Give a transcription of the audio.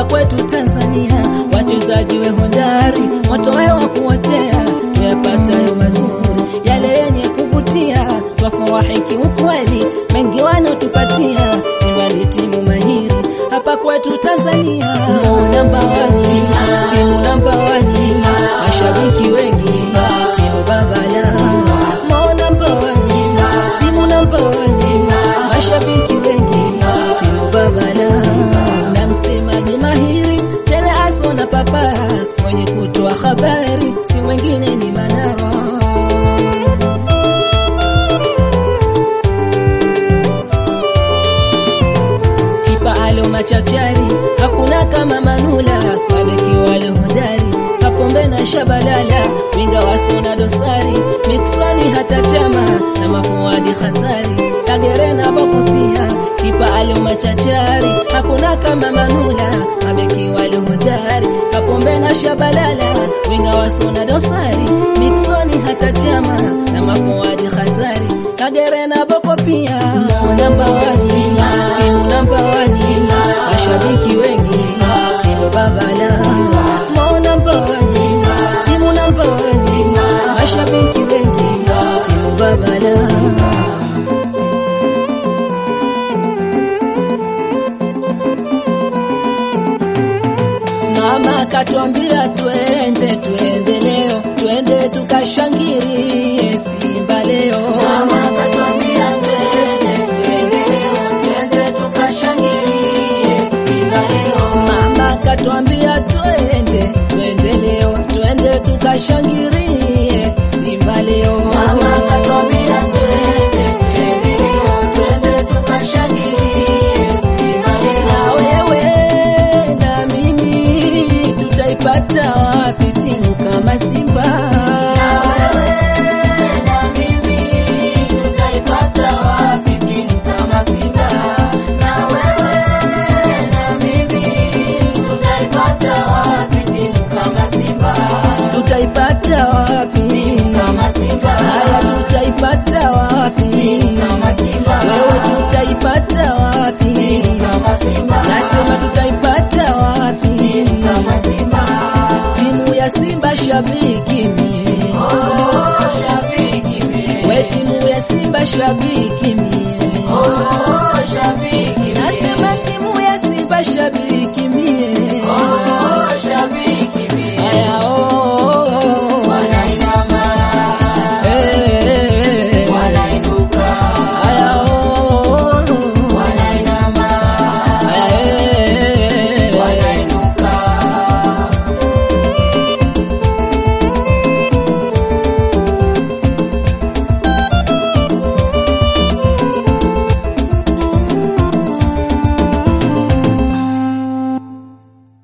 kwetu Tanzania, wachezaji we hodari, watoe wa kuotea, tuyapatayo mazuri, yale yenye kuvutia, twafurahiki ukweli, mengi wanotupatia, Simba ni timu mahiri hapa kwetu Tanzania, namba wazi, timu namba wazi, mashabiki wengi, timu babala, namba wazi, timu namba wazi, mashabiki wengi, timu babala, na msemaji mahiri tele aso na papa, mwenye kutoa habari si mwingine ni Manara. kipa alo machachari, hakuna kama Manula, mabeki wale hodari, Kapombe na Shabalala, winga waso na dosari, Miksoni hata Chama na mafuadi hatari, Kagere na Boko pia, kipa alo machachari, hakuna kama Manula, mabeki wale hodari, Kapombe na Shabalala, winga waso na dosari, Miksoni hata Chama na mafuadi hatari, Kagere na Boko pia, namba wazi, timu namba wazi, mashabiki wengi, timu babala, mo namba wazi, timu namba wazi, mashabiki wengi, timu babala. Mama katwambia twende, twende leo, twende tukashangilie Simba leo. Mama katwambia twende, twende leo, twende tukashangilie Simba leo. Mama katwambia twende, twende leo, twende tukashangilie Simba leo. Mama katwambia twende, twende leo, twende tukashangilie Simba leo. Na wewe na mimi tutaipata wapi timu kama Simba? Tutaipata wapi? Haya, tutaipata wapi? Wewe tutaipata wapi? Nasema tutaipata wapi? Timu ya Simba shabiki mie, we timu ya Simba shabiki mie